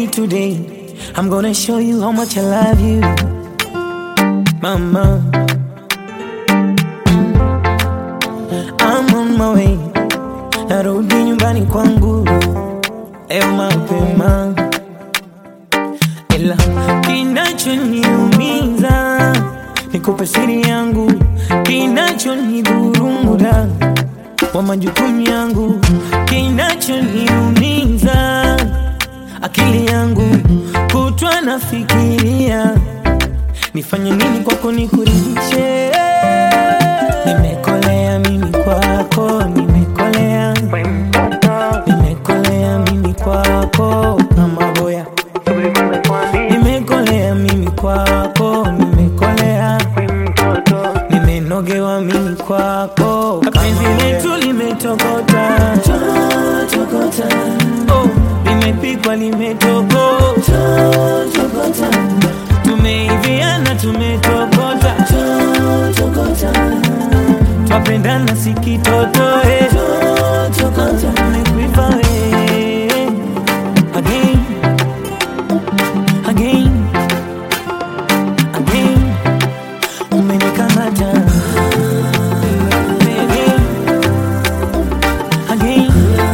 today. I'm gonna show you how much I love you, mama. I'm on my way, narudi nyumbani kwangu leo mapema, ila kinachoniumiza nikupe siri yangu, kinachonidhuru muda wa majukumu yangu, kinachoniumiza akili yangu kutwa nafikiria nifanye nini kwako nikuridhishe. Nimekolea mimi kwako, nimekolea, nimekolea mimi kwako kama boya, nimekolea mimi kwako, nimekolea, nimenogewa mimi kwako, penzi letu limetokota, oh, limepikwa limetokota, tumeiviana tumetokota, twapendana sikitotoe, tumekuiva we again, again, again, umenikamata again, again,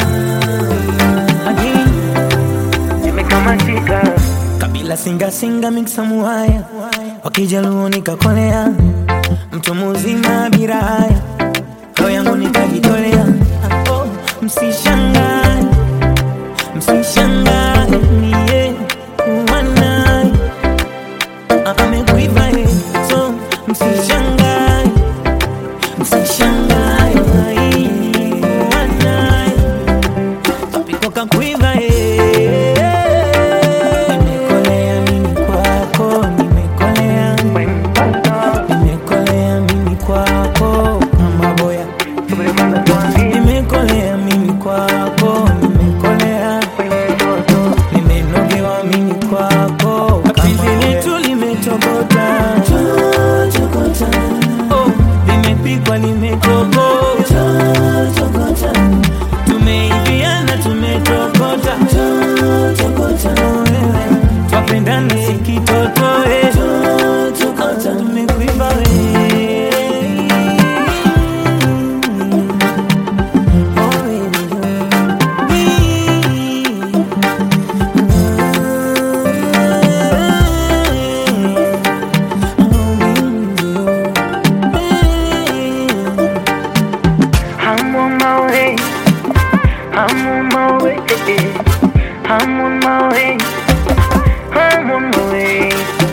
again. Nimekamatika, kabila singa singa miksa muhaya wakijaluo nikakolea mtu muzima bila haya roho yangu nikajitolea oh, msishangae msishangae niye kuwanaye amekuiva ye so msishangae msishangae kuwanaye kapikoka kuiva ye nimekolea mimi kwako nimekolea nimekolea mimi kwako kama boya nimekolea mimi kwako nimekolea nimenogewa mimi kwako penzi letu limetokota oh, limepikwa limetokota tumeiviana tumetokota twapendana sikitotoe tumekuiva we Oh, baby, I'm on my way, I'm on my way, I'm on my way, I'm on my way.